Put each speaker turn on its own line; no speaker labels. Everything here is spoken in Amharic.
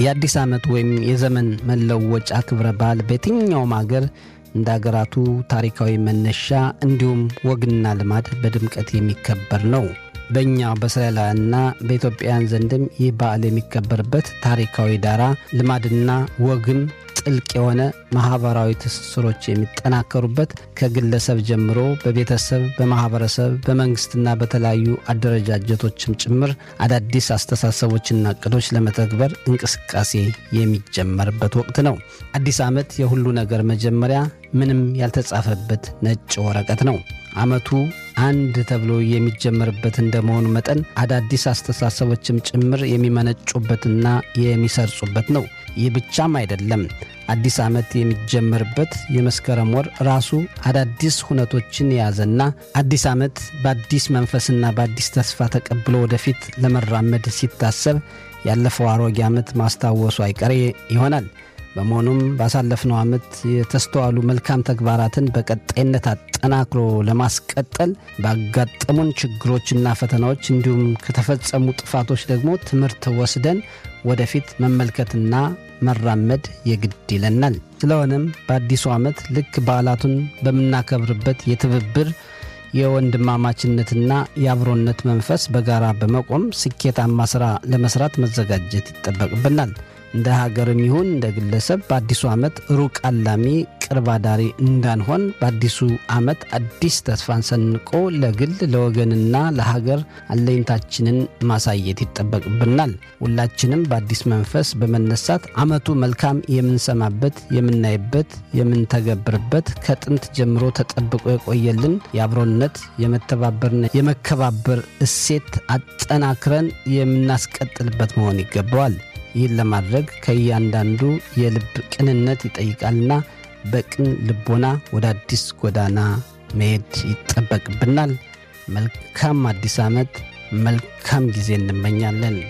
የአዲስ ዓመት ወይም የዘመን መለወጫ ክብረ በዓል በየትኛውም አገር እንደ አገራቱ ታሪካዊ መነሻ እንዲሁም ወግና ልማድ በድምቀት የሚከበር ነው። በእኛ በእስራኤላውያንና በኢትዮጵያውያን ዘንድም ይህ በዓል የሚከበርበት ታሪካዊ ዳራ ልማድና ወግም ጥልቅ የሆነ ማህበራዊ ትስስሮች የሚጠናከሩበት ከግለሰብ ጀምሮ በቤተሰብ፣ በማህበረሰብ፣ በመንግስትና በተለያዩ አደረጃጀቶችም ጭምር አዳዲስ አስተሳሰቦችና እቅዶች ለመተግበር እንቅስቃሴ የሚጀመርበት ወቅት ነው። አዲስ ዓመት የሁሉ ነገር መጀመሪያ ምንም ያልተጻፈበት ነጭ ወረቀት ነው። ዓመቱ አንድ ተብሎ የሚጀመርበት እንደመሆኑ መጠን አዳዲስ አስተሳሰቦችም ጭምር የሚመነጩበትና የሚሰርጹበት ነው። ይህ ብቻም አይደለም። አዲስ ዓመት የሚጀመርበት የመስከረም ወር ራሱ አዳዲስ ሁነቶችን የያዘና አዲስ ዓመት በአዲስ መንፈስና በአዲስ ተስፋ ተቀብሎ ወደፊት ለመራመድ ሲታሰብ ያለፈው አሮጌ ዓመት ማስታወሱ አይቀሬ ይሆናል። በመሆኑም ባሳለፍነው ዓመት የተስተዋሉ መልካም ተግባራትን በቀጣይነት አጠናክሮ ለማስቀጠል ባጋጠሙን ችግሮችና ፈተናዎች እንዲሁም ከተፈጸሙ ጥፋቶች ደግሞ ትምህርት ወስደን ወደፊት መመልከትና መራመድ የግድ ይለናል። ስለሆነም በአዲሱ ዓመት ልክ በዓላቱን በምናከብርበት የትብብር የወንድማማችነትና የአብሮነት መንፈስ በጋራ በመቆም ስኬታማ ሥራ ለመስራት መዘጋጀት ይጠበቅብናል። እንደ ሀገርም ይሁን እንደ ግለሰብ በአዲሱ ዓመት ሩቅ አላሚ ቅርብ አዳሪ እንዳንሆን በአዲሱ ዓመት አዲስ ተስፋን ሰንቆ ለግል ለወገንና ለሀገር አለኝታችንን ማሳየት ይጠበቅብናል። ሁላችንም በአዲስ መንፈስ በመነሳት ዓመቱ መልካም የምንሰማበት፣ የምናይበት፣ የምንተገብርበት ከጥንት ጀምሮ ተጠብቆ የቆየልን የአብሮነት የመተባበርና የመከባበር እሴት አጠናክረን የምናስቀጥልበት መሆን ይገባዋል። ይህን ለማድረግ ከእያንዳንዱ የልብ ቅንነት ይጠይቃልና በቅን ልቦና ወደ አዲስ ጎዳና መሄድ ይጠበቅብናል። መልካም አዲስ ዓመት፣ መልካም ጊዜ እንመኛለን።